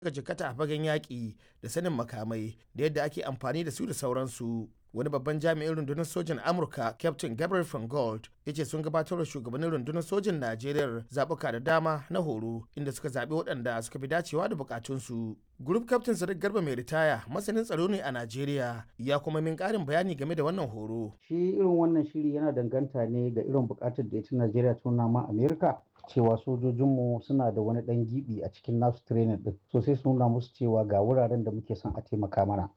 suka jikata a fagen yaƙi da sanin makamai da yadda ake amfani da su da sauransu wani babban jami'in rundunar sojan amurka captain gabriel van gold ya ce sun gabatar da shugabannin rundunar sojan najeriya zaɓuka da dama na horo inda suka zaɓi waɗanda suka fi dacewa da bukatunsu group captain sadiq garba mai ritaya masanin tsaro ne a najeriya ya kuma min ƙarin bayani game da wannan horo shi irin wannan shiri yana danganta ne ga irin bukatar da ita najeriya ta nuna ma amerika cewa sojojinmu suna da wani ɗan gibi a cikin nasu training din so sai su nuna musu cewa ga wuraren da muke son a taimaka mana